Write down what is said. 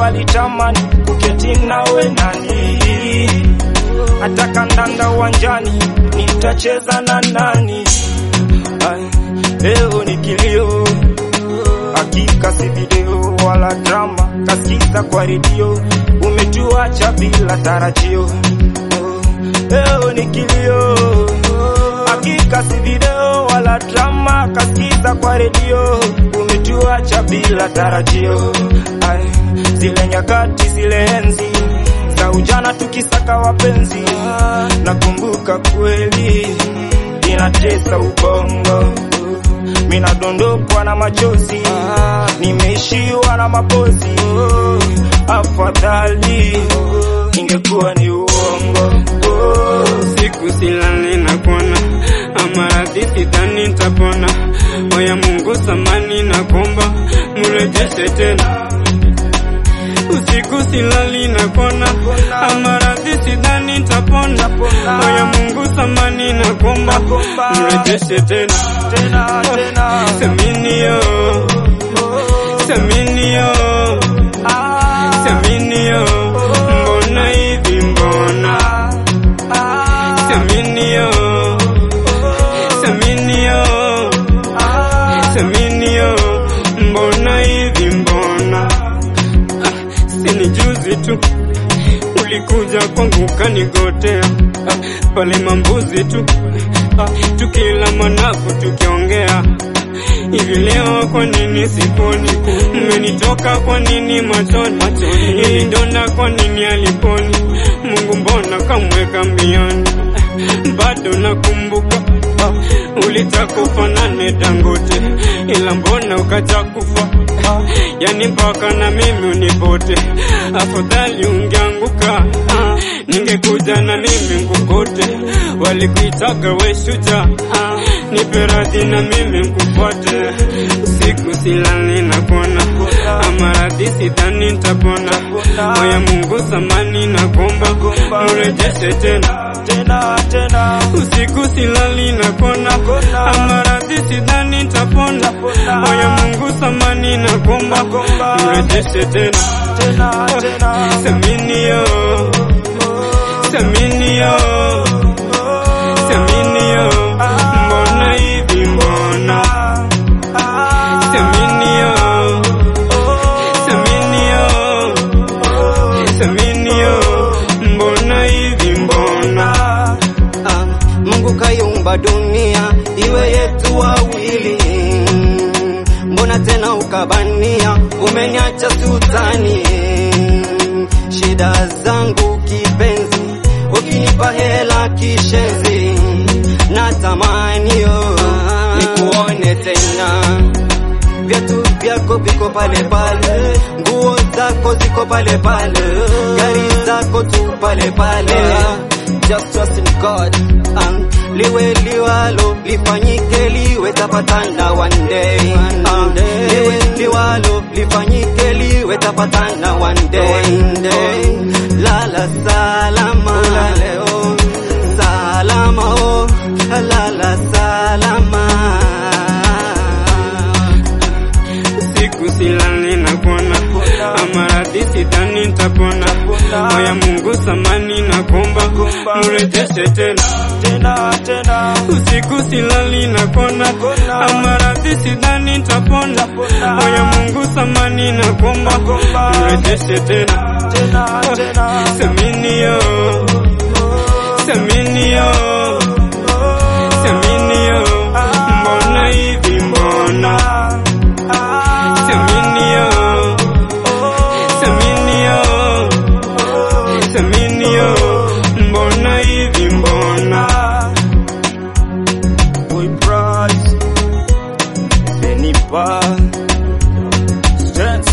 walitamani kuketi nawe nani, hata kandanda uwanjani nitacheza na nani? Ay, leo ni kilio, hakika si video wala drama, kasikiza kwa redio, umetuacha bila tarajio. Oh, Leo ni kilio, hakika si video wala drama, kasikiza kwa redio, umetuacha bila tarajio. Ay, zile nyakati zile enzi za ujana tukisaka wapenzi, nakumbuka kweli inatesa ubongo, minadondokwa na machozi, nimeishiwa na mapozi. Afadhali ingekuwa ni uongo. Siku silali na kuona amaradhi sidhani nitapona. Oya Mungu samani na kuomba mrejeshe tena. Usiku silali na kuona amaradhi sidhani nitapona. Oya Mungu samani na kuomba mrejeshe tena. Tena tena, Seminio, seminio, seminio, mbona hivi mbona? Seminio, seminio, seminio, mbona hivi mbona? Ah, Sini juzi tu ulikuja kwangu ukanigotea ah, pale mambuzi tu ah, tukila manafu tukiongea hivi leo, kwa nini siponi? Mmenitoka kwa nini machoni? Ili donda kwa nini aliponi? Mungu mbona kamweka mbioni? Bado nakumbuka ah, ulitakufa nane Dangote, ila mbona ukaja kufa? Ah, Yani mpaka na mimi unipote, afadhali ungeanguka ah, ningekuja na mimi ngukote. Walikuitaga we shujaa, ah, nipe radhi na mimi nkufuate. Usiku silali na kuona amaradhi sidhani nitapona. Moya Mungu samani na kuomba mrejeshe tena tena tena, usiku silali na kona amaradhi sidhani nitapona. Moya Mungu samani na kuomba mrejeshe tena tena tena, seminio seminio seminio mbona hivi mbona seminio seminio seminio mbona hivi mbona Ah, Mungu kaiumba dunia iwe yetu wawili, mbona tena ukabania umeniacha sultani? Shida zangu kipenzi, ukinipa hela kishenzi, natamanio nikuone tena viatu vyako viko pale pale, nguo zako ziko pale pale, gari zako tu pale pale. Just trust in God. Um, liwe liwalo lifanyike liwe tapatana one day. Um, liwe liwalo lifanyike liwe tapatana one day. Lala salama leo salama oh lala salama siku silali na kuona amaradhi sidhani nitapona. Moya Mungu samani na kuomba mrejeshe tena tena tena, usiku silali na kona amaradhi sidhani nitapona. Moya Mungu samani na kuomba mrejeshe tena tena tena, seminio seminio seminio mbona hivi mbona seminio seminio seminio mbona hivi mbona Boy Price, Benny Bar, Stance